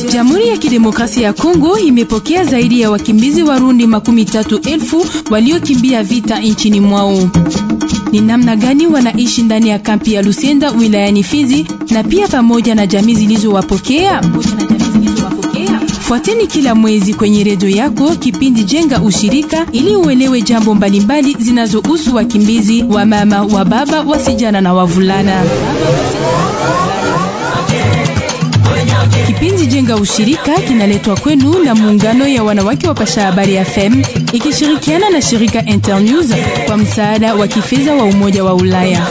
Jamhuri ya Kidemokrasia ya Kongo imepokea zaidi ya wakimbizi Warundi makumi tatu elfu waliokimbia vita nchini mwao. Ni namna gani wanaishi ndani ya kampi ya Lusenda wilayani Fizi na pia pamoja na jamii zilizowapokea? Fuateni kila mwezi kwenye redio yako kipindi Jenga Ushirika ili uelewe jambo mbalimbali zinazohusu wakimbizi wa mama, wa baba, wasijana na wavulana. Kipindi Jenga Ushirika kinaletwa kwenu na muungano ya wanawake wa Pasha Habari FM ikishirikiana na shirika Internews kwa msaada wa kifedha wa Umoja wa Ulaya.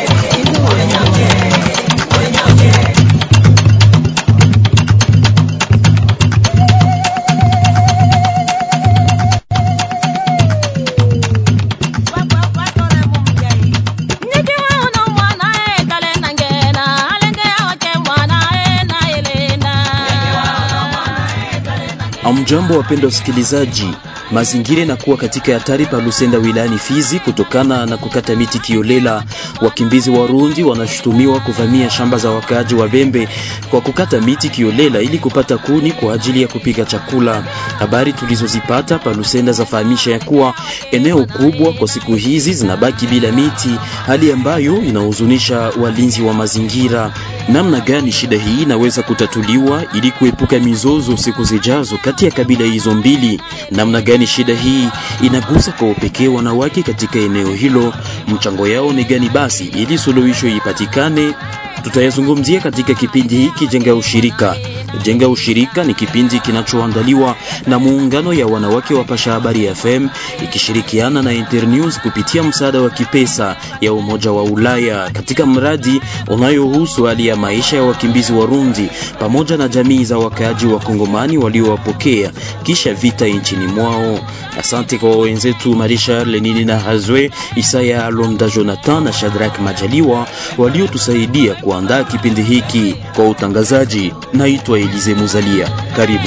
Amjambo, wapendwa wasikilizaji, mazingira inakuwa katika hatari pa Lusenda wilayani Fizi kutokana na kukata miti kiolela. Wakimbizi Warundi wanashutumiwa kuvamia shamba za wakaaji wa Bembe kwa kukata miti kiolela ili kupata kuni kwa ajili ya kupika chakula. Habari tulizozipata pa Lusenda zafahamisha ya kuwa eneo kubwa kwa siku hizi zinabaki bila miti, hali ambayo inahuzunisha walinzi wa mazingira. Namna gani shida hii inaweza kutatuliwa ili kuepuka mizozo siku zijazo kati ya kabila hizo mbili? Namna gani shida hii inagusa kwa upekee wanawake katika eneo hilo? Mchango yao ni gani basi ili suluhisho ipatikane? Tutayazungumzia katika kipindi hiki Jenga Ushirika. Jenga Ushirika ni kipindi kinachoandaliwa na muungano ya wanawake wa Pasha Habari FM ikishirikiana na Internews kupitia msaada wa kipesa ya Umoja wa Ulaya katika mradi unayohusu hali ya maisha ya wakimbizi Warundi pamoja na jamii za wakaaji wa Kongomani waliowapokea kisha vita nchini mwao. Asante kwa wenzetu Marisha Lenini na Hazwe Isaya Alonda Jonathan na Shadrack Majaliwa waliotusaidia kuandaa kipindi hiki. Kwa utangazaji, naitwa Elize Muzalia. Karibu.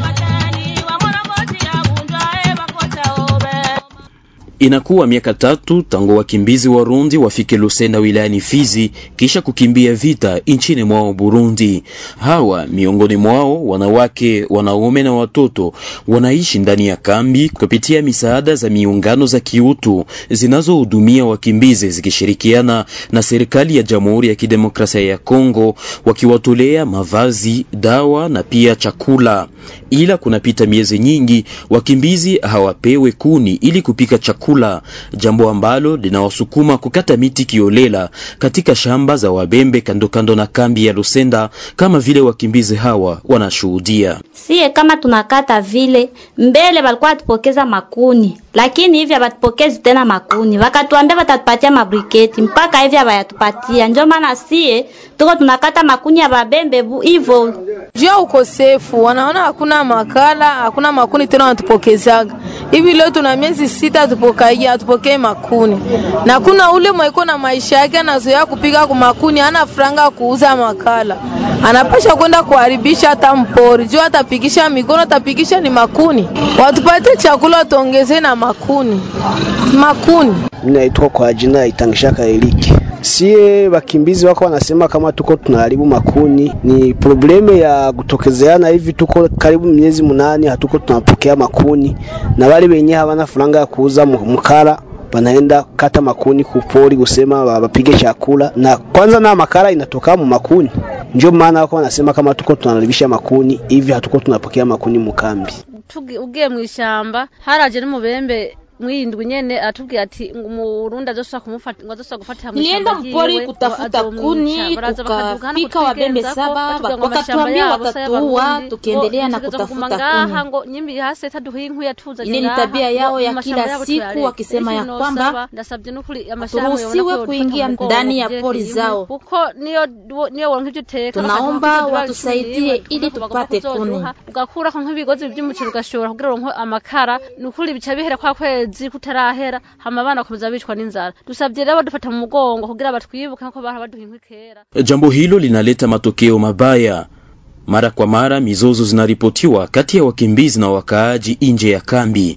Inakuwa miaka tatu tangu wakimbizi Warundi wafike Lusenda wilayani Fizi kisha kukimbia vita nchini mwao Burundi. Hawa miongoni mwao wanawake, wanaume na watoto wanaishi ndani ya kambi kupitia misaada za miungano za kiutu zinazohudumia wakimbizi zikishirikiana na serikali ya Jamhuri ya Kidemokrasia ya Kongo wakiwatolea mavazi, dawa na pia chakula. Ila kunapita miezi nyingi wakimbizi hawapewe kuni ili kupika chakula, jambo ambalo linawasukuma kukata miti kiolela katika shamba za Wabembe kando kando na kambi ya Lusenda, kama vile wakimbizi hawa wanashuhudia. Sie kama tunakata vile mbele walikuwa watupokeza makuni, lakini hivi hawatupokezi tena makuni, wakatuambia watatupatia mabriketi, mpaka hivi hawayatupatia. Ndio maana sie tuko tunakata makuni ya Babembe hivyo juu ya ukosefu, wanaona hakuna makala, hakuna makuni tena wanatupokezaga hivi. Leo tuna miezi sita tupokai atupokee makuni, na kuna ule mweko na maisha yake anazoea kupiga kwa makuni, hana franga kuuza makala, anapasha kwenda kuharibisha hata mpori juu atapigisha mikono, atapigisha ni makuni. Watupate chakula, watuongezee na makuni makuni. Mimi naitwa kwa jina ya Itangishaka Eliki. Sie wakimbizi wako wanasema kama tuko tunaharibu makuni, ni probleme ya kutokezeana hivi. Tuko karibu miezi munani hatuko tunapokea makuni, na wale wenye hawana franga ya kuuza mkara wanaenda kata makuni kupori kusema wapige chakula, na kwanza na makara inatoka mu makuni. Ndio maana wako wanasema kama tuko tunaharibisha makuni hivi, hatuko tunapokea makuni mukambi. Ugiye mwishamba haraje n'umubembe mwindwi nyene atubwira ati umurundi azosubira kumufata ngo azosubira gufatira Nilienda mpori kutafuta kuni, ukafika wabembe saba, wakatuambia watatuua tukiendelea na kutafuta kuni. Ile ni tabia yao ya kila siku, wakisema ya kwamba turuhusiwe kuingia ndani ya pori zao. Tunaomba watusaidie ili tupate kuni. ugakurako nk'ibigozi by'umuceri ugashobora kugira uronke amakara nukuri bica bihera kwa kwezi kutarahera hama abana bakomeza bicwa n'inzara dusabye rero badufata mu mugongo kugira batwibuke nko bahora baduha inkwi kera Jambo hilo linaleta matokeo mabaya. Mara kwa mara mizozo zinaripotiwa kati ya wakimbizi na wakaaji nje ya kambi.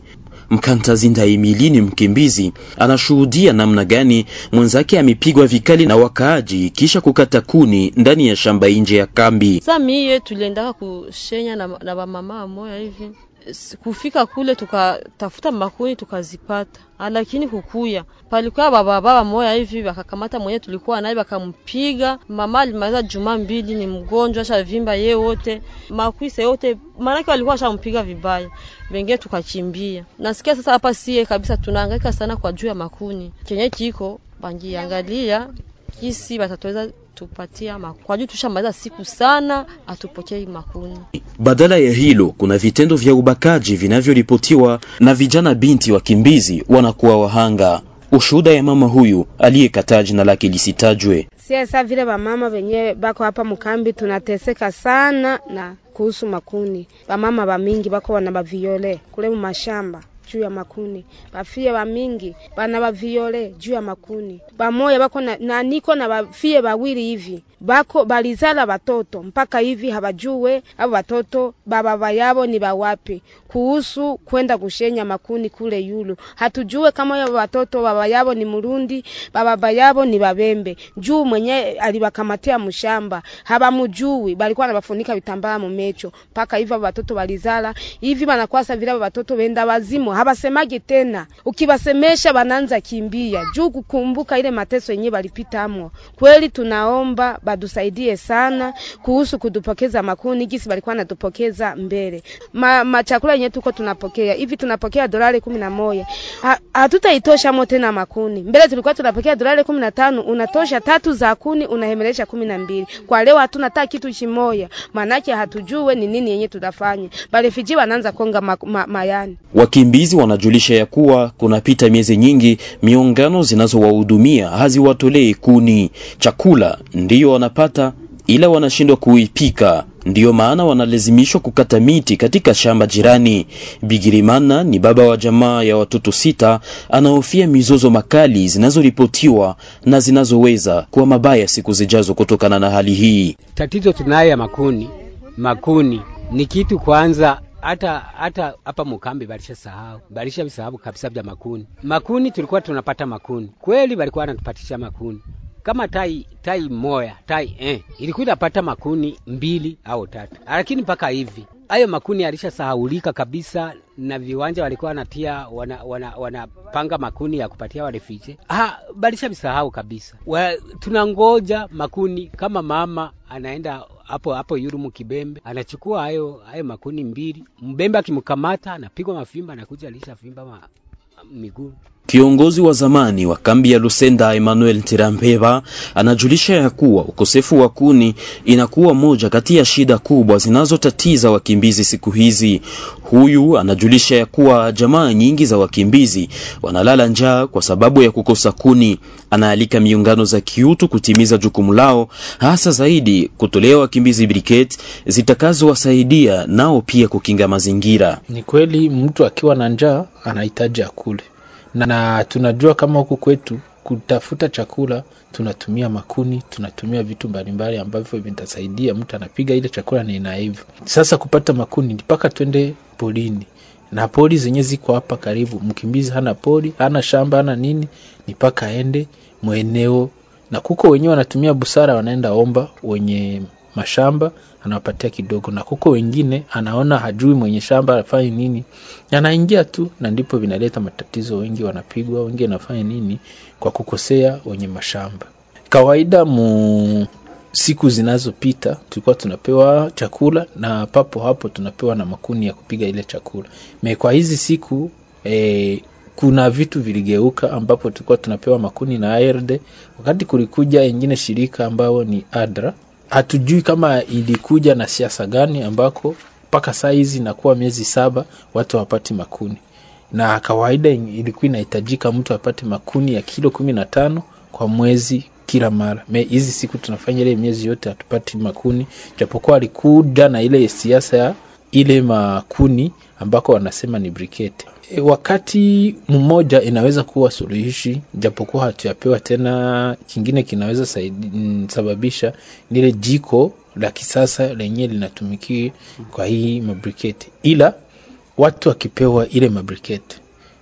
Mkantazinda Emili ni mkimbizi, anashuhudia namna gani mwenzake amepigwa vikali na wakaaji kisha kukata kuni ndani ya shamba nje ya kambi. Sasa mie tuliendaka kushenya na, na bamama moya hivi kufika kule tukatafuta makuni tukazipata, lakini kukuya palikuwa baba baba moya hivi wakakamata mwenye tulikuwa naye wakampiga. Mama alimaliza juma mbili, ni mgonjwa asha vimba ye wote makwisa yote, maanake walikuwa washampiga vibaya, wengine tukakimbia. Nasikia sasa hapa sie kabisa tunahangaika sana kwa juu ya makuni kenye kiko bangiangalia kisi batatuweza tupatia kwa juu tushamaliza siku sana, atupokei makuni. Badala ya hilo, kuna vitendo vya ubakaji vinavyoripotiwa na vijana binti wakimbizi wanakuwa wahanga. Ushuhuda ya mama huyu aliyekataa jina lake lisitajwe. Sasa vile bamama wenyewe bako hapa mkambi tunateseka sana na kuhusu makuni. Bamama bamingi bako wana baviole kule mu mashamba juu ya makuni bafie bamingi bana baviole juu ya makuni bamoya bako na, na niko na bafie bawili hivi bako balizala batoto mpaka hivi habajue abo batoto baba yabo ni bawapi kuhusu kwenda kushenya makuni kule yulu hatujue kama yabo batoto baba yabo ni Murundi baba yabo ni Babembe juu mwenye alibakamatia mshamba habamujui balikuwa nabafunika vitambaa mumecho mpaka hivi abo batoto balizala hivi banakwasa vile abo batoto benda wazimu habasemagi tena ukibasemesha bananza kimbia juu kukumbuka ile mateso yenyewe balipitamo kweli tunaomba badusaidie sana kuhusu kudupokeza makuni gisi balikuwa natupokeza mbele ma, ma chakula yenyewe tuko tunapokea hivi tunapokea dolari kumi na moja ha, hatutaitosha mo tena makuni mbele tulikuwa tunapokea dolari kumi na tano unatosha tatu za kuni unahemelesha kumi na mbili kwa leo hatuna hata kitu chimoya manake hatujue ni nini yenye tutafanya barefiji wanaanza konga ma, ma, mayani wakimbizi wanajulisha ya kuwa kunapita miezi nyingi miungano zinazowahudumia haziwatolei kuni chakula ndiyo wanapata ila wanashindwa kuipika ndiyo maana wanalazimishwa kukata miti katika shamba jirani. Bigirimana ni baba wa jamaa ya watoto sita, anahofia mizozo makali zinazoripotiwa na zinazoweza kuwa mabaya siku zijazo kutokana na hali hii. Tatizo tunayo ya makuni, makuni ni kitu kwanza hata hata hapa mukambi balisha sahau balisha visahau kabisa vya makuni. Makuni tulikuwa tunapata makuni kweli, walikuwa wanatupatisha makuni kama tai tai moya tai eh, ilikuwa inapata makuni mbili au tatu, lakini mpaka hivi hayo makuni alishasahaulika kabisa, na viwanja walikuwa wanatia wana, wana, wanapanga makuni ya kupatia warefije. Ah, balisha visahau kabisa. Wa, tunangoja makuni kama mama anaenda hapo hapo Yurumu Kibembe anachukua hayo hayo makuni mbili, mbembe akimkamata anapigwa mafimba, anakuja alisha fimba ma, miguu Kiongozi wa zamani wa kambi ya Lusenda Emmanuel Tirambeba anajulisha ya kuwa ukosefu wa kuni inakuwa moja kati ya shida kubwa zinazotatiza wakimbizi siku hizi. Huyu anajulisha ya kuwa jamaa nyingi za wakimbizi wanalala njaa kwa sababu ya kukosa kuni. Anaalika miungano za kiutu kutimiza jukumu lao, hasa zaidi kutolea wakimbizi briketi zitakazowasaidia nao pia kukinga mazingira. Ni kweli mtu akiwa na njaa anahitaji akule na, na tunajua kama huku kwetu kutafuta chakula tunatumia makuni, tunatumia vitu mbalimbali ambavyo vitasaidia mtu anapiga ile chakula na inaiva. Sasa kupata makuni mpaka twende polini, na poli zenye ziko hapa karibu. Mkimbizi hana poli, hana shamba, hana nini, ni mpaka aende mweneo, na kuko wenyewe wanatumia busara, wanaenda omba wenye mashamba anawapatia kidogo, na kuko wengine anaona hajui mwenye shamba afanye nini, anaingia tu, na ndipo vinaleta matatizo. Wengi wanapigwa, wengi wanafanya nini kwa kukosea wenye mashamba. Kawaida mu siku zinazopita tulikuwa tunapewa chakula na papo hapo tunapewa na makuni ya kupiga ile chakula. Me kwa hizi siku eh, kuna vitu viligeuka ambapo tulikuwa tunapewa makuni na ARD, wakati kulikuja ingine shirika ambao ni ADRA hatujui kama ilikuja na siasa gani ambako mpaka saa hizi inakuwa miezi saba watu hawapati makuni, na kawaida ilikuwa inahitajika mtu apate makuni ya kilo kumi na tano kwa mwezi kila mara. Me hizi siku tunafanya ile miezi yote hatupati makuni, japokuwa alikuja na ile siasa ya ile makuni ambako wanasema ni briketi. E, wakati mmoja inaweza kuwa suluhishi, japokuwa hatuyapewa tena. Kingine kinaweza saidi, sababisha nile jiko la kisasa lenye linatumikia kwa hii mabriketi, ila watu wakipewa ile mabriketi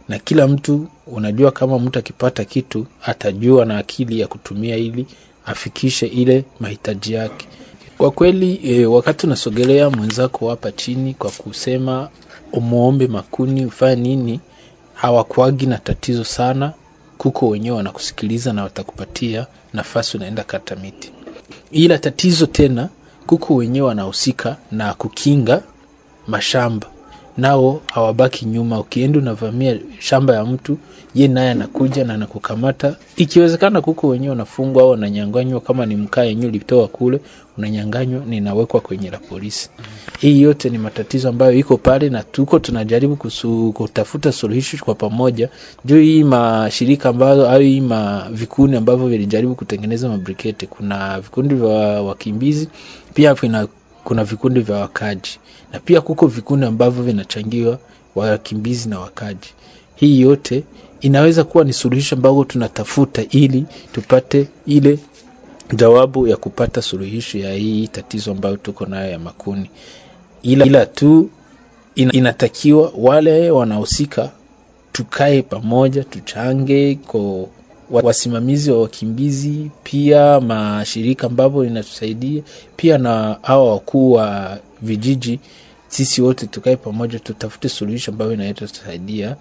na kila mtu unajua, kama mtu akipata kitu atajua na akili ya kutumia ili afikishe ile mahitaji yake. Kwa kweli e, wakati unasogelea mwenzako hapa chini kwa kusema umuombe makuni ufanye nini, hawakuagi na tatizo sana, kuko wenyewe wanakusikiliza na watakupatia nafasi, unaenda kata miti. Ila tatizo tena, kuko wenyewe wanahusika na kukinga mashamba nao hawabaki nyuma. Ukienda unavamia shamba ya mtu, ye naye anakuja na anakukamata. Ikiwezekana kuko wenyewe unafungwa au unanyanganywa, kama ni mkaa yenyewe ulitoa kule, unanyanganywa na inawekwa kwenye la polisi. Hii yote ni matatizo ambayo iko pale, na tuko tunajaribu kusu, kutafuta suluhisho kwa pamoja juu hii mashirika ambayo au hii ma vikundi ambavyo vilijaribu kutengeneza mabrikete. Kuna vikundi vya wakimbizi pia vina kuna vikundi vya wakaji na pia kuko vikundi ambavyo vinachangiwa wakimbizi na wakaji. Hii yote inaweza kuwa ni suluhisho ambayo tunatafuta ili tupate ile jawabu ya kupata suluhisho ya hii tatizo ambayo tuko nayo ya makuni, ila, ila tu inatakiwa wale wanahusika tukae pamoja, tuchange kwa wasimamizi wa wakimbizi, pia mashirika ambavyo inatusaidia, pia na hawa wakuu wa vijiji. Sisi wote tukae pamoja, tutafute suluhisho ambayo inaweza tusaidia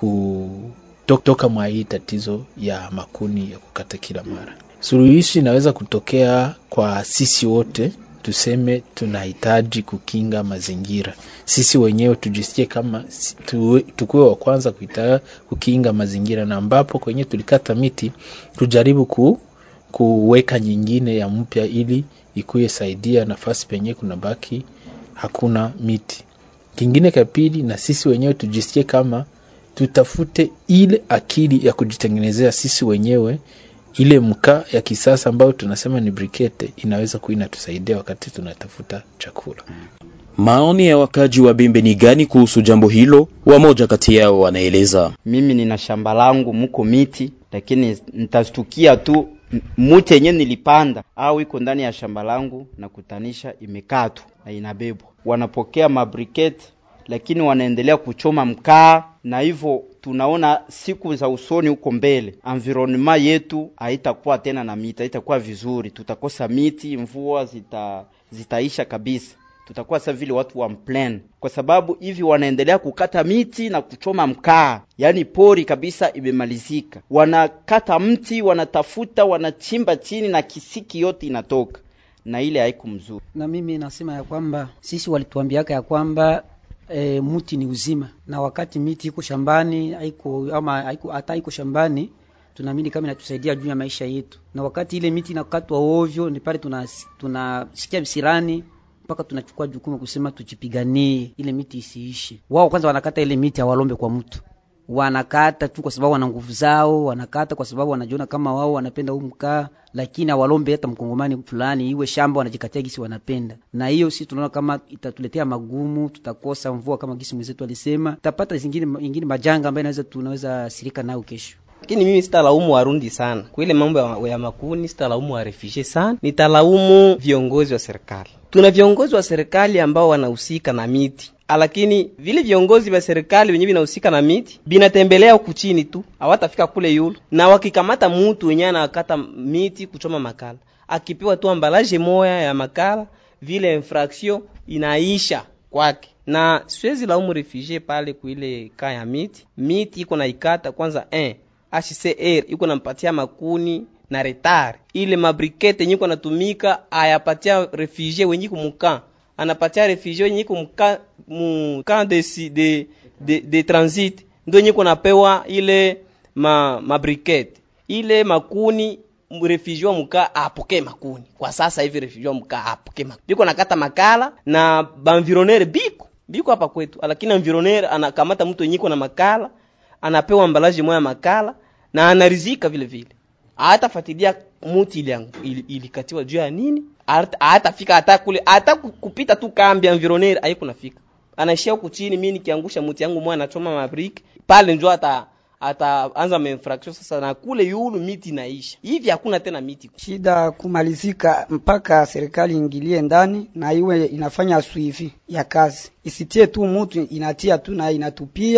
kutoka mwa hii tatizo ya makuni ya kukata kila mara. Suluhisho inaweza kutokea kwa sisi wote tuseme tunahitaji kukinga mazingira, sisi wenyewe tujisikie kama tu, tukuwe wa kwanza kuita kukinga mazingira, na ambapo kwenye tulikata miti tujaribu ku, kuweka nyingine ya mpya ili ikuye saidia nafasi penye kuna baki hakuna miti. Kingine cha pili, na sisi wenyewe tujisikie kama tutafute ile akili ya kujitengenezea sisi wenyewe ile mkaa ya kisasa ambayo tunasema ni brikete inaweza kuwa inatusaidia wakati tunatafuta chakula. Maoni ya wakaji wa Bembe ni gani kuhusu jambo hilo? Wamoja kati yao wanaeleza. Mimi nina shamba langu muko miti, lakini nitastukia tu muti yenye nilipanda au iko ndani ya shamba langu na kutanisha imekatwa na inabebwa, wanapokea mabrikete lakini wanaendelea kuchoma mkaa, na hivyo tunaona siku za usoni huko mbele environment yetu haitakuwa tena na miti, haitakuwa vizuri, tutakosa miti, mvua zita zitaisha kabisa, tutakuwa sasa vile watu wa mplen, kwa sababu hivi wanaendelea kukata miti na kuchoma mkaa, yaani pori kabisa imemalizika. Wanakata mti, wanatafuta, wanachimba chini na kisiki yote inatoka, na ile haiku mzuri. Na mimi nasema ya kwamba sisi walituambiaka ya kwamba E, muti ni uzima, na wakati miti iko shambani haiko ama haiko hata iko shambani, tunaamini kama inatusaidia juu ya maisha yetu, na wakati ile miti inakatwa ovyo, ni pale tunasikia tuna visirani mpaka tunachukua jukumu kusema tujipiganie ile miti isiishi. Wao kwanza wanakata ile miti, hawalombe kwa mtu, wanakata tu kwa sababu wana nguvu zao, wanakata kwa sababu wanajiona kama wao wanapenda huu mkaa, lakini hawalombe hata mkongomani fulani iwe shamba, wanajikatia gisi wanapenda. Na hiyo sisi tunaona kama itatuletea magumu, tutakosa mvua kama gisi mwenzetu alisema, tutapata zingine ingine majanga ambayo inaweza tunaweza sirika nayo kesho. Lakini mimi sitalaumu Warundi sana kwa ile mambo ya, ya makuni, sitalaumu warefugee sana, nitalaumu viongozi wa serikali. Tuna viongozi wa serikali ambao wanahusika na miti lakini vile viongozi vya serikali wenyewe vinahusika na miti binatembelea huku chini tu, hawatafika kule yulu. Na wakikamata mutu wenyewe anakata miti kuchoma makala, akipewa tu ambalaje moya ya makala, vile infraction inaisha kwake. Na siwezi laumu refugee pale kuile kaa ya miti, miti iko na ikata kwanza eh, HCR iko nampatia makuni na retard ile mabrikete yenye iko natumika ayapatia refugee wenye kumukaa anapatia refugee wenye iko muka mu camp de, de, de, de transit ndio yenye kunapewa ile ma mabrikete ile makuni refugee wa muka apokee makuni kwa sasa hivi refugee wa muka apokee makuni biko nakata makala na banvironere biko biko hapa kwetu, lakini environere anakamata mtu yenye na makala anapewa ambalaje moya makala na anarizika vile vile, hatafuatilia muti ile ilikatiwa juu ya nini hatafika hata kule hata kupita tu kambi ya environnaire haiko nafika, anaishia huku chini. Mimi nikiangusha mti yangu mmoja nachoma mabriki pale, njoo ata ataanza mainfraction sasa, na kule yulu miti naisha hivi, hakuna tena miti. Shida kumalizika mpaka serikali ingilie ndani na iwe inafanya swivi ya kazi, isitie tu mutu inatia tu na inatupia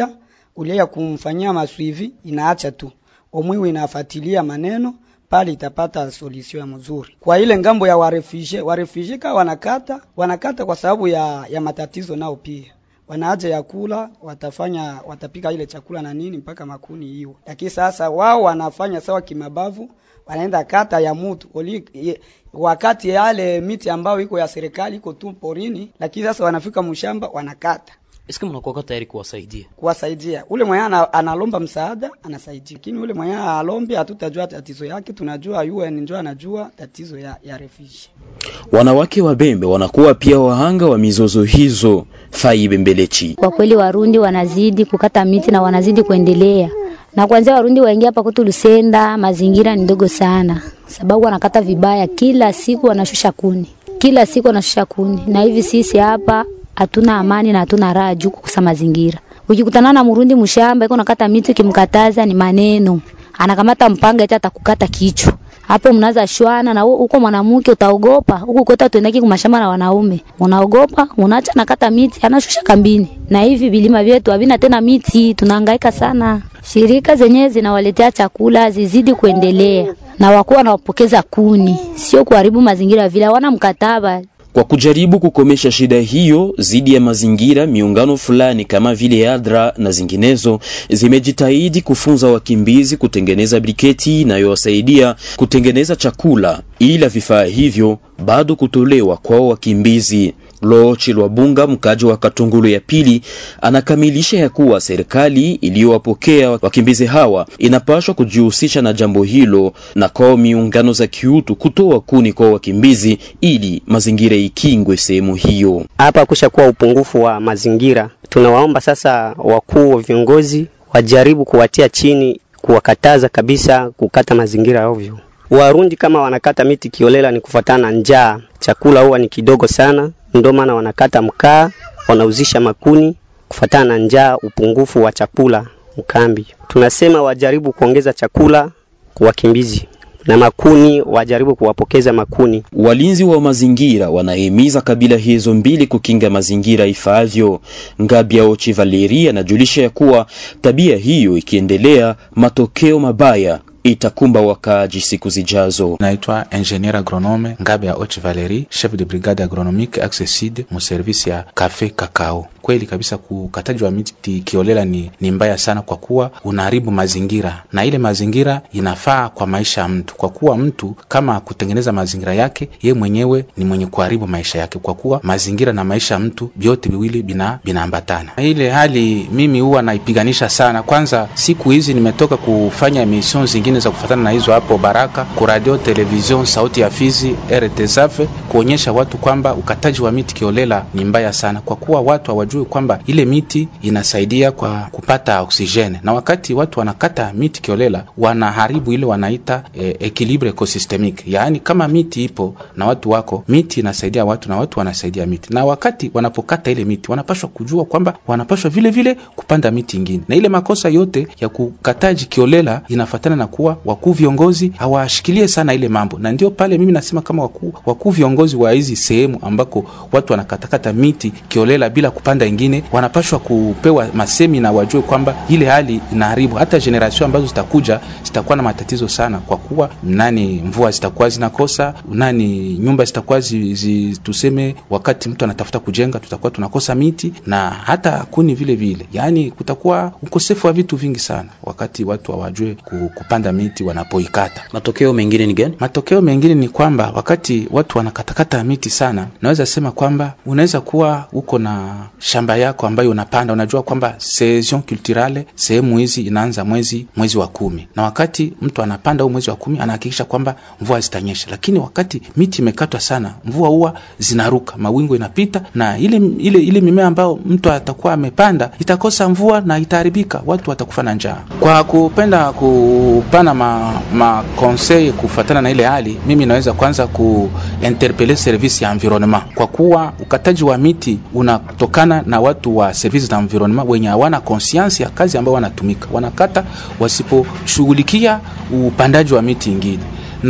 ulia ya kumfanyia maswivi inaacha tu omwiwe inafuatilia maneno pale itapata solution ya mzuri. Kwa ile ngambo ya warefugee, warefugee ka wanakata wanakata kwa sababu ya, ya matatizo nao pia wanaaja ya kula, watafanya watapika ile chakula na nini mpaka makuni hiyo, lakini sasa wao wanafanya sawa kimabavu, wanaenda kata ya mtu oli, ye, wakati yale miti ambayo iko ya serikali iko tu porini, lakini sasa wanafika mshamba wanakata Eske mnakuwa tayari kuwasaidia? kuwasaidia. Ule mwenye ana, analomba msaada anasaidia, lakini ule mwenye alombe hatutajua tatizo yake, tunajua UN ndio anajua tatizo ya, ya refugee. Wanawake wa Bembe wanakuwa pia wahanga wa mizozo hizo. Fai Bembelechi. Kwa kweli Warundi wanazidi kukata miti na wanazidi kuendelea na kwanza Warundi waingia hapa kwetu Lusenda, mazingira ni ndogo sana, sababu wanakata vibaya, kila siku wanashusha kuni, kila siku wanashusha kuni, na hivi sisi hapa hatuna amani na hatuna raha juu kukosa mazingira. Ukikutana na Murundi mshamba iko nakata miti, ukimkataza ni maneno, anakamata mpanga eti atakukata kichwa hapo mnaza shwana na huko mwanamke utaogopa. Huko kwetu tuendaki kumashamba na wanaume, unaogopa, unaacha nakata miti, anashusha kambini. Na hivi vilima vyetu havina tena miti, tunahangaika sana. Shirika zenyewe zinawaletea chakula zizidi kuendelea, na wakuwa wanawapokeza kuni, sio kuharibu mazingira vile, hawana mkataba Kwa kujaribu kukomesha shida hiyo dhidi ya mazingira, miungano fulani kama vile ADRA na zinginezo zimejitahidi kufunza wakimbizi kutengeneza briketi inayowasaidia kutengeneza chakula, ila vifaa hivyo bado kutolewa kwao wakimbizi. Lochi Lwabunga, mkaji wa Katungulu ya pili, anakamilisha ya kuwa serikali iliyowapokea wakimbizi hawa inapaswa kujihusisha na jambo hilo na kwao miungano za kiutu kutoa kuni kwa wakimbizi ili mazingira ikingwe sehemu hiyo. Hapa kushakuwa upungufu wa mazingira, tunawaomba sasa wakuu wa viongozi wajaribu kuwatia chini, kuwakataza kabisa kukata mazingira ovyo. Warundi kama wanakata miti kiolela ni kufuatana na njaa, chakula huwa ni kidogo sana, ndio maana wanakata mkaa, wanauzisha makuni kufuatana na njaa, upungufu wa chakula mkambi. Tunasema wajaribu kuongeza chakula kwa wakimbizi na makuni, wajaribu kuwapokeza makuni. Walinzi wa mazingira wanahimiza kabila hizo mbili kukinga mazingira ifaavyo. Ngabia Ochi Valeri anajulisha ya kuwa tabia hiyo ikiendelea, matokeo mabaya itakumba wakaaji siku zijazo. Naitwa ingenier agronome Ngabe ya Ochi Valerie, chef de brigade agronomique Axe Sud mu service ya cafe kakao. Kweli kabisa kukataji wa miti kiolela ni, ni mbaya sana, kwa kuwa unaharibu mazingira na ile mazingira inafaa kwa maisha ya mtu, kwa kuwa mtu kama kutengeneza mazingira yake ye mwenyewe ni mwenye kuharibu maisha yake, kwa kuwa mazingira na maisha ya mtu vyote viwili bina binaambatana. Ile hali mimi huwa naipiganisha sana. Kwanza siku hizi nimetoka kufanya emission zingine za kufatana na hizo hapo Baraka ku radio television sauti ya Fizi RTSF kuonyesha watu kwamba ukataji wa miti kiolela ni mbaya sana, kwa kuwa watu hawajui kwamba ile miti inasaidia kwa kupata oksijeni, na wakati watu wanakata miti kiolela wanaharibu ile wanaita eh, equilibre ecosystemique, yaani kama miti ipo na watu wako, miti inasaidia watu na watu wanasaidia miti, na wakati wanapokata ile miti wanapashwa kujua kwamba wanapashwa vile vile kupanda miti ingine, na ile makosa yote ya kukataji kiolela inafatana na kuwa wakuu viongozi hawashikilie sana ile mambo, na ndio pale mimi nasema kama wakuu wakuu viongozi wa hizi sehemu ambako watu wanakatakata miti kiolela bila kupanda ingine, wanapashwa kupewa masemi na wajue kwamba ile hali inaharibu hata generation ambazo zitakuja zitakuwa na matatizo sana, kwa kuwa nani, mvua zitakuwa zinakosa nani, nyumba zitakuwa zi, zi, tuseme wakati mtu anatafuta kujenga tutakuwa tunakosa miti na hata kuni vile vile, yaani kutakuwa ukosefu wa vitu vingi sana wakati watu hawajue kupanda miti wanapoikata. Matokeo mengine ni gani? Matokeo mengine ni kwamba wakati watu wanakatakata miti sana, naweza sema kwamba unaweza kuwa uko na shamba yako ambayo unapanda, unajua kwamba saison culturale sehemu hizi inaanza mwezi mwezi wa kumi, na wakati mtu anapanda huu mwezi wa kumi anahakikisha kwamba mvua zitanyesha, lakini wakati miti imekatwa sana, mvua huwa zinaruka, mawingu inapita na ile ile ile mimea ambayo mtu atakuwa amepanda itakosa mvua na itaharibika, watu watakufa na njaa. Kwa kupenda kupana ma, ma conseil kufatana na ile hali, mimi naweza kwanza kuinterpele service ya environnement, kwa kuwa ukataji wa miti unatokana na watu wa service za environnement wenye hawana conscience ya kazi ambayo wanatumika, wanakata wasiposhughulikia upandaji wa miti ingine na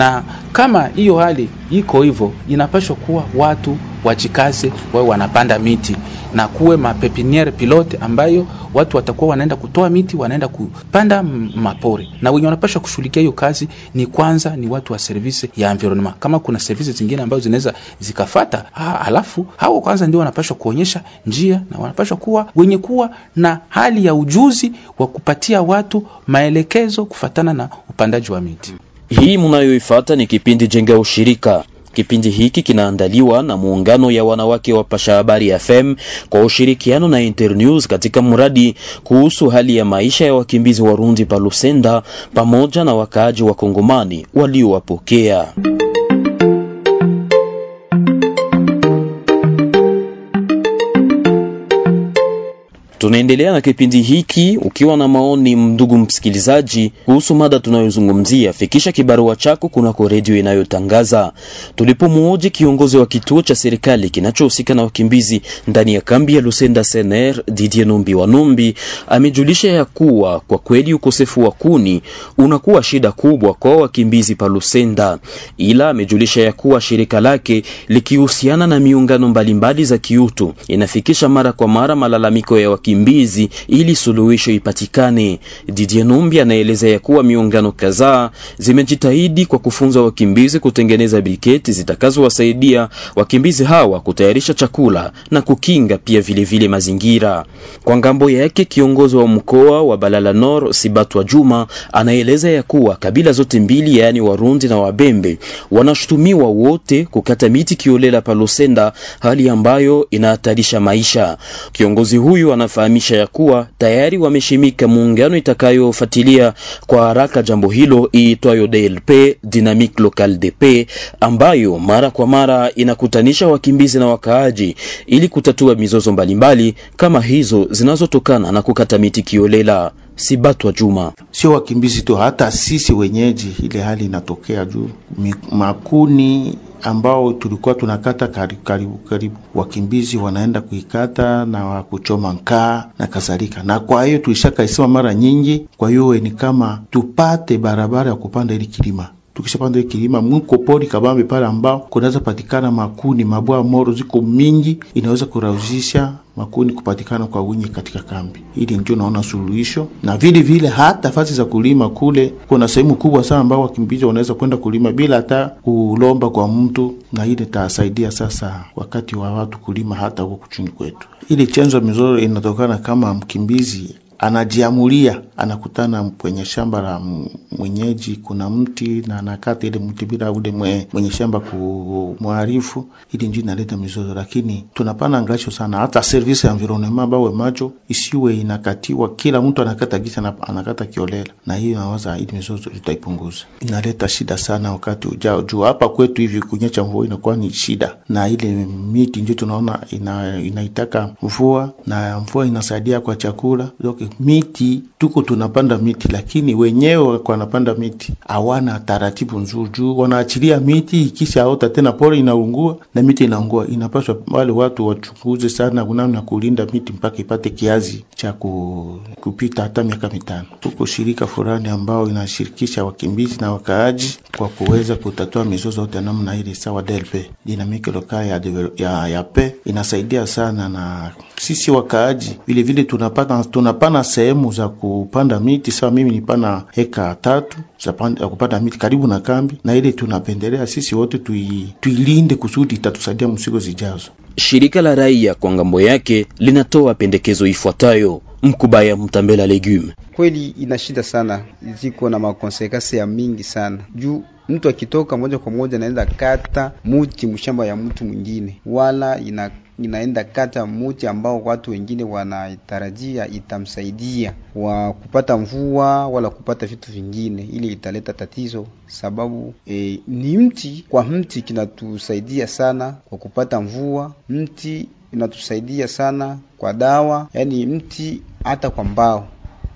kama hiyo hali iko hivyo, inapaswa kuwa watu wajikaze, wao wanapanda miti na kuwe mapepiniere pilote ambayo watu watakuwa wanaenda kutoa miti, wanaenda kupanda mapori, na wenye wanapaswa kushughulikia hiyo kazi ni kwanza ni watu wa service ya environment. Kama kuna service zingine ambazo zinaweza zikafata ha, alafu hao kwanza ndio wanapaswa kuonyesha njia na wanapaswa kuwa wenye kuwa na hali ya ujuzi wa kupatia watu maelekezo kufatana na upandaji wa miti. Hii mnayoifuata ni kipindi Jenga Ushirika. Kipindi hiki kinaandaliwa na muungano ya wanawake wa Pasha Habari FM kwa ushirikiano na Internews katika mradi kuhusu hali ya maisha ya wakimbizi Warundi pa Lusenda pamoja na wakaaji wa Kongomani waliowapokea. Tunaendelea na kipindi hiki. Ukiwa na maoni, ndugu msikilizaji, kuhusu mada tunayozungumzia, fikisha kibarua chako kunako redio inayotangaza. Tulipomwoji kiongozi wa kituo cha serikali kinachohusika na wakimbizi ndani ya kambi ya Lusenda Sener, Didier Numbi wa Numbi, amejulisha ya kuwa kwa kweli ukosefu wa kuni unakuwa shida kubwa kwa wakimbizi pa Lusenda, ila amejulisha ya kuwa shirika lake likihusiana na miungano mbalimbali za kiutu inafikisha mara kwa mara malalamiko ya wakimbizi ili suluhisho ipatikane. Didier Numbi anaeleza ya kuwa miungano kadhaa zimejitahidi kwa kufunza wakimbizi kutengeneza briketi zitakazowasaidia wakimbizi hawa kutayarisha chakula na kukinga pia vilevile vile mazingira. Kwa ngambo yake, kiongozi wa mkoa wa Balala Nord Sibatwa Juma anaeleza ya kuwa kabila zote mbili, yaani Warundi na Wabembe, wanashutumiwa wote kukata miti kiolela Palosenda, hali ambayo inahatarisha maisha. Kiongozi huyu anafahamisha ya kuwa tayari wameshimika muungano itakayofuatilia kwa haraka jambo hilo iitwayo DLP Dynamique Local DP, ambayo mara kwa mara inakutanisha wakimbizi na wakaaji ili kutatua mizozo mbalimbali kama hizo zinazotokana na kukata miti kiolela. Sibatwa Juma: sio wakimbizi tu, hata sisi wenyeji, ile hali inatokea juu makuni ambao tulikuwa tunakata karibu karibu karibu, wakimbizi wanaenda kuikata na kuchoma nkaa na kadhalika, na kwa hiyo tulishakaisema mara nyingi. Kwa hiyo ni kama tupate barabara ya kupanda ili kilima tukishapanda ile kilima mwiko pori kabambe pale ambao kunaweza patikana makuni mabwa moro ziko mingi, inaweza kurahisisha makuni kupatikana kwa wingi katika kambi. Ili ndio naona suluhisho, na vile vile hata fasi za kulima kule, kuna sehemu kubwa sana ambao wakimbizi wanaweza kwenda kulima bila hata kulomba kwa mtu, na ile tasaidia sasa wakati wa watu kulima hata huko kuchini kwetu. Ile chanzo mizoro inatokana kama mkimbizi anajiamulia anakutana kwenye shamba la mwenyeji, kuna mti na anakata ile mti bila ule mwe, mwenye shamba kumwarifu, ili ndio inaleta mizozo. Lakini tunapana angasho sana, hata service ya environnement bawe macho isiwe inakatiwa, kila mtu anakata gisa na anakata kiolela, na hiyo nawaza ili mizozo tutaipunguza. Inaleta shida sana wakati ujao, juu hapa kwetu hivi kunyesha mvua inakuwa ni shida, na ile miti ndio tunaona ina, inaitaka mvua na mvua inasaidia kwa chakula Zoke, miti tuko tunapanda miti, lakini wenyewe wanapanda miti hawana taratibu nzuri, juu wanaachilia miti ikisha ota tena pori inaungua na miti inaungua. Inapaswa wale watu wachunguze sana namna kulinda miti mpaka ipate kiazi cha kupita hata miaka mitano. Tuko shirika fulani ambao inashirikisha wakimbizi na wakaaji kwa kuweza kutatua mizozo yote namna ile, sawa DLP Dynamique Local ya, ya, ya pe inasaidia sana, na sisi wakaaji vile vile tunapata tunapana sehemu za kupanda miti. Sawa, mimi nipana heka tatu za kupanda miti karibu na kambi, na ile tunapendelea sisi wote tui, tuilinde kusudi itatusaidia msigo zijazo. Shirika la raia kwa ngambo yake linatoa pendekezo ifuatayo. Mkubaya Mtambela Legume: kweli ina shida sana, ziko na makonsekansi ya mingi sana juu mtu akitoka moja kwa moja anaenda kata muti mshamba ya mtu mwingine, wala ina inaenda kata muti ambao watu wengine wanatarajia itamsaidia wa kupata mvua wala kupata vitu vingine, ili italeta tatizo sababu e, ni mti kwa mti kinatusaidia sana kwa kupata mvua, mti inatusaidia sana kwa dawa, yaani mti hata kwa mbao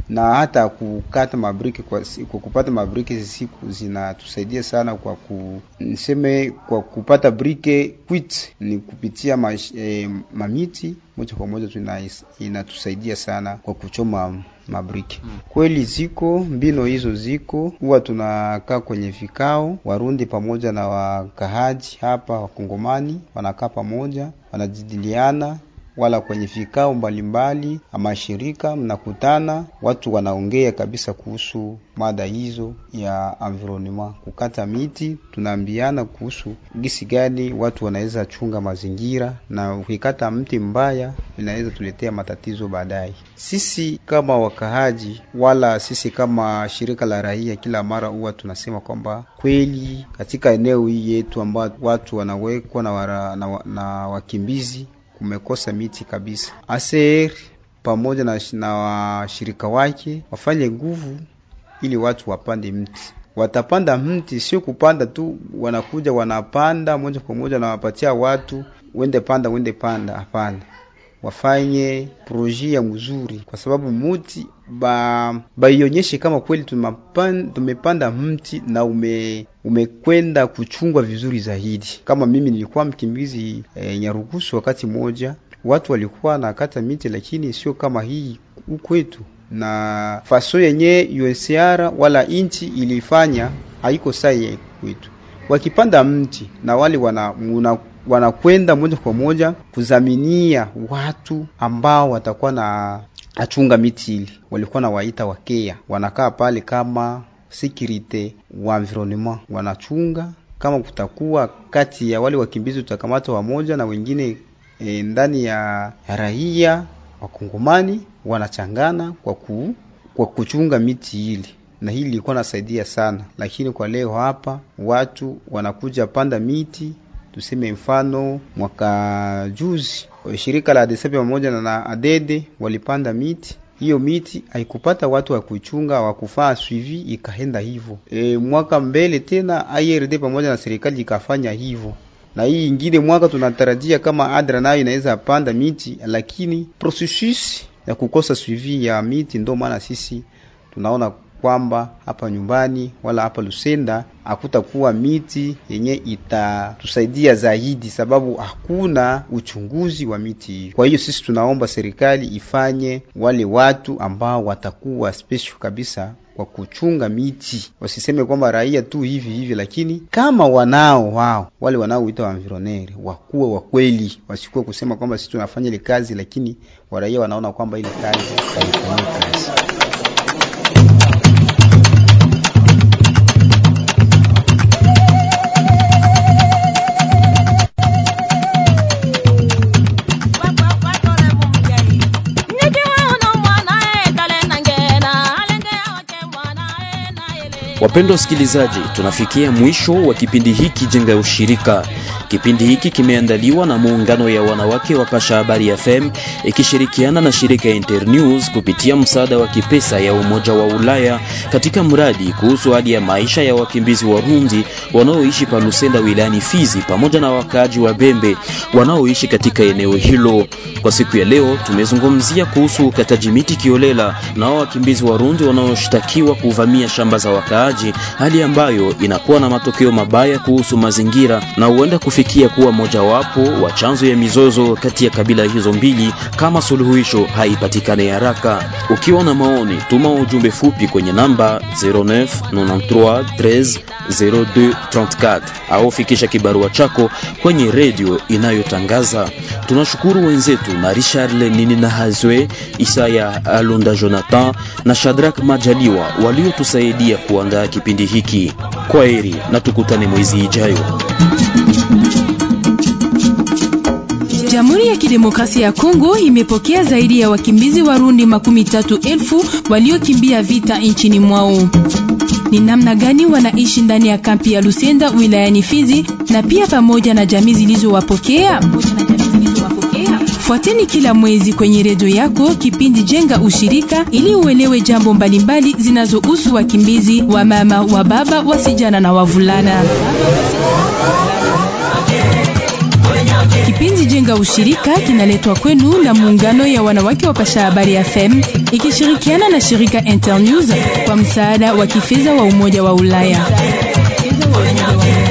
na hata kukata mabriki kwa, kwa kupata mabriki hizi siku zinatusaidia sana kwa ku niseme kwa kupata brike quit ni kupitia mash, eh, mamiti moja kwa moja tuna inatusaidia sana kwa kuchoma mabriki hmm. Kweli ziko mbino hizo ziko, huwa tunakaa kwenye vikao, Warundi pamoja na wakahaji hapa Wakongomani wanakaa pamoja, wanajadiliana wala kwenye vikao mbalimbali ama shirika mnakutana, watu wanaongea kabisa kuhusu mada hizo ya environment, kukata miti. Tunaambiana kuhusu gisi gani watu wanaweza chunga mazingira, na ukikata mti mbaya inaweza tuletea matatizo baadaye. Sisi kama wakahaji wala sisi kama shirika la raia, kila mara huwa tunasema kwamba kweli katika eneo hii yetu ambayo watu wanawekwa na, wara, na, na wakimbizi kumekosa miti kabisa. ACR pamoja na, na washirika wake wafanye nguvu ili watu wapande mti. Watapanda mti, sio kupanda tu, wanakuja wanapanda moja kwa moja na wapatia watu wende panda, wende panda. Hapana, wafanye proje ya mzuri, kwa sababu muti ba baionyeshe kama kweli tumepanda, tumepanda mti na ume umekwenda kuchungwa vizuri zaidi. Kama mimi nilikuwa mkimbizi e, Nyarugusu, wakati moja watu walikuwa nakata miti, lakini sio kama hii kwetu, na faso yenye UNHCR wala inchi ilifanya haiko sahihi kwetu. Wakipanda mti na wale wana, wana wanakwenda moja kwa moja kuzaminia watu ambao watakuwa na achunga miti ili walikuwa na waita wakea, wanakaa pale kama security wa environnement, wanachunga kama kutakuwa kati ya wale wakimbizi tutakamata wamoja na wengine e, ndani ya raia wakongomani wanachangana kwa, ku, kwa kuchunga miti ili na hili lilikuwa nasaidia sana, lakini kwa leo hapa watu wanakuja panda miti tuseme mfano mwaka juzi shirika la Adesepe pamoja na Adede walipanda miti. Hiyo miti haikupata watu wa kuichunga wa kufaa suivi, ikaenda hivyo. E, mwaka mbele tena IRD pamoja na serikali ikafanya hivyo, na hii ingine mwaka tunatarajia kama ADRA nayo inaweza panda miti, lakini processus ya kukosa suivi ya miti, ndio maana sisi tunaona kwamba hapa nyumbani wala hapa Lusenda hakutakuwa miti yenye itatusaidia zaidi, sababu hakuna uchunguzi wa miti hiyo. Kwa hiyo sisi tunaomba serikali ifanye wale watu ambao watakuwa special kabisa kwa kuchunga miti, wasiseme kwamba raia tu hivi hivi, lakini kama wanao wao wale wanaoita wa environnaire wakuwe wa kweli, wasikuwe kusema kwamba sisi tunafanya ile kazi, lakini waraia wanaona kwamba ile kazi haifanyii kazi. Wapendwa wasikilizaji, tunafikia mwisho wa kipindi hiki Jenga ya Ushirika. Kipindi hiki kimeandaliwa na muungano ya wanawake wa Pasha Habari FM ikishirikiana na shirika ya Internews kupitia msaada wa kipesa ya Umoja wa Ulaya katika mradi kuhusu hali ya maisha ya wakimbizi Warundi wanaoishi pa Lusenda wilayani Fizi pamoja na wakaaji wa Bembe wanaoishi katika eneo hilo. Kwa siku ya leo tumezungumzia kuhusu ukataji miti kiolela na wakimbizi Warundi wanaoshtakiwa kuvamia shamba za wakaaji, hali ambayo inakuwa na matokeo mabaya kuhusu mazingira na huenda kufikia kuwa mojawapo wa chanzo ya mizozo kati ya kabila hizo mbili kama suluhisho haipatikane haraka. Ukiwa na maoni, tuma ujumbe fupi kwenye namba 09 93 13 02 34 au fikisha kibarua chako kwenye redio inayotangaza. Tunashukuru wenzetu Marie Charle Nini na Hazwe, Isaya Alonda Jonathan na Shadrack Majaliwa waliotusaidia kuandaa kipindi hiki. Kwa heri na tukutane mwezi ijayo. Jamhuri ya Kidemokrasia ya Kongo imepokea zaidi ya wakimbizi Warundi makumi tatu elfu waliokimbia vita nchini mwao. Ni namna gani wanaishi ndani ya kampi ya Lusenda wilayani Fizi na pia pamoja na jamii zilizowapokea? Fuateni kila mwezi kwenye redio yako kipindi Jenga Ushirika ili uelewe jambo mbalimbali zinazohusu wakimbizi wa mama, wa baba, wasijana na wavulana. Kipindi Jenga Ushirika kinaletwa kwenu na muungano ya wanawake wa Pasha Habari FM ikishirikiana na shirika Internews kwa msaada wa kifedha wa Umoja wa Ulaya.